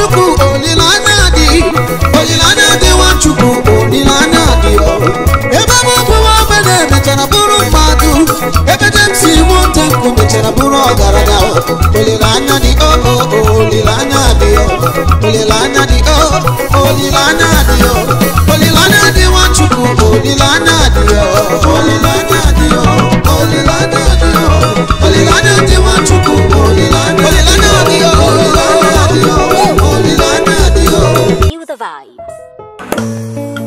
nwachukwu olileanya dị olileanya dị nwachukwu olileanya dị o. ebe m bụwa ogbenye mechara bụrụ mmadụ ebe James nwata nkụ mechara bụrụ ọgaranya o. olileanya dị o o o, olileanya dị o olileanya dị o olileanya dị o olileanya dị nwachukwu olileanya dị o olileanya dị o olileanya dị o olileanya dị nwachukwu olileanya olileanya dị o olileanya dị o olileanya dị o Feel the vibe.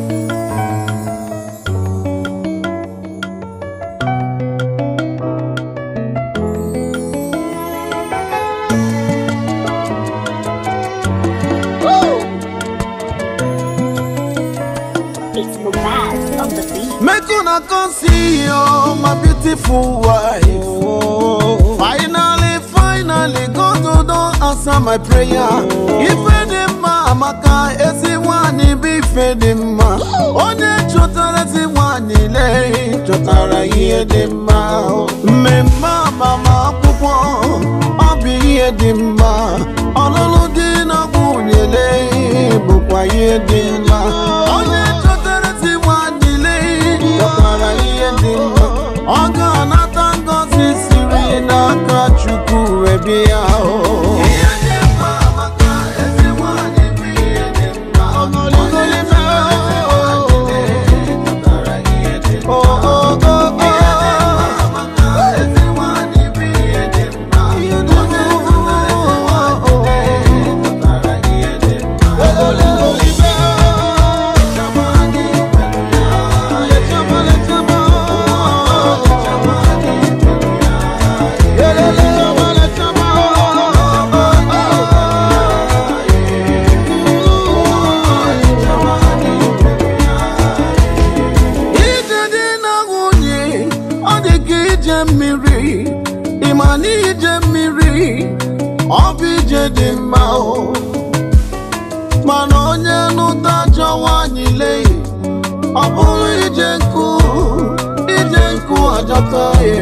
It's Mubaz on the beat. Make una come see you, my beautiful wife. Finally, finally, God don't answer my prayer. Ife dị mma amaka ezi nwanyị bụ ife dị mma. Onye chọtara ezi nwanyị lee chọtara ihe dị mma. Mmemme agbamakwụkwọ ọ bụ ihe dị mma. Ọlụlụ di na nwunye lee bụkwa ihe dị mma. Onye chọtara ezi nwanyị lee chọtara ihe dị mma. Ọ ga-anata ngọzi siri n'aka Chukwu wee bịa o. Ihe dị mma maka ezi nwanyị bụ ihe dị mma. Ogolime o. O, o, o, o. ije dị na nwunye ọ dị ka ije mmiri ịma na ije mmiri ọ bụ ije dị mma o mana onye nụta ajọ nwanyị lee ọ bụrụ ije nkụ ije nkụ ajọta ya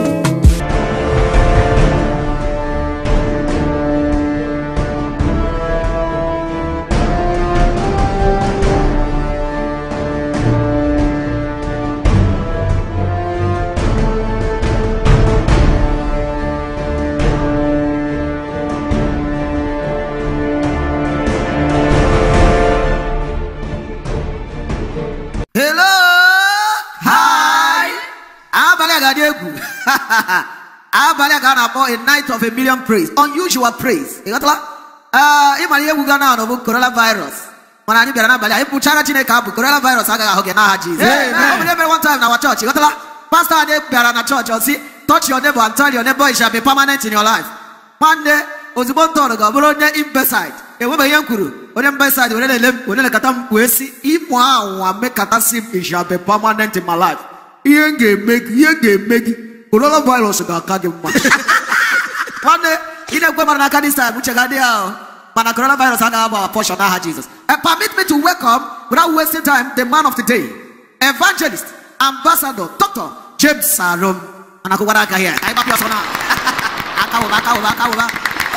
Hello! Hi! Abalị a ga-adị egwu. Abalị a ga na-akpọ a night of a million praise. Unusual praise. Ị ghọtala? Ee, ịmara ihe egwu ga na bụ coronavirus. Mana anyị bịara n'abalị a ịpụchara Chineke abụ coronavirus agaghị ahụ gị n'aha Jizọs. Ọ bụ ihe mere one time na our church. Ị ghọtala? Pastor anyị bịara na church ọ sị, touch your neighbor and tell your neighbor it shall be permanent in your life. Nwanne ozugbo m tọrọ ga ọ bụrụ onye imbeside enwebeghị ihe m kwuru onye imbeside were na-ele m were lekọta m wee si ịmụ anwa mekọtasị m it shall be permanent in my life ihe m ga-eme gị ihe m ga-eme gị coronavirus ga-aka gị mma nwanne ị na-ekwe mara n'aka this time uche ga-adị ya ahụ mana coronavirus agaghị agba our portion n'aha Jesus and permit me to welcome without wasting time the man of the day evangelist ambassador dr James Sarom mana akwụkwara aka ya anyị gbapụ ọsọ na aka wụba aka wụba aka wụba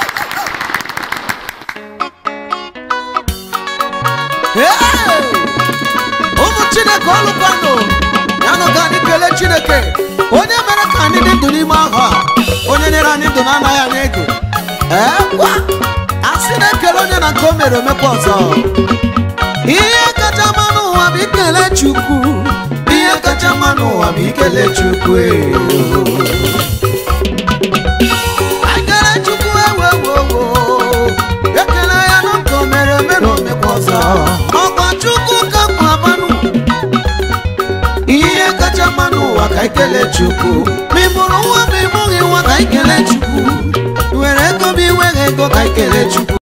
Hey! ụmụ chineke ọlụkwanụ ya nụ ka anyị kelee chineke onye mere ka anyị dị ndụ n'ime ahụ a onye nyere anyị ndụ na-anaghị anyị ego ee gwa asị na-ekele onye na nke o mere omekwa ọzọ ihe kacha mma n'ụwa bụ ikele chukwu ihe kacha mma n'ụwa bụ ikele chukwu ee. Ekele Chukwu ewewowo ekele ya na nke o mere mere omekwa ọzọ ọkwa Chukwu ka mma abanụ ihe kacha mma n'ụwa ka ikele Chukwu ma ị mụrụ nwa ma ị mụghị nwa ka ikele Chukwu I were ego ma ị nweghị ego ka ikele Chukwu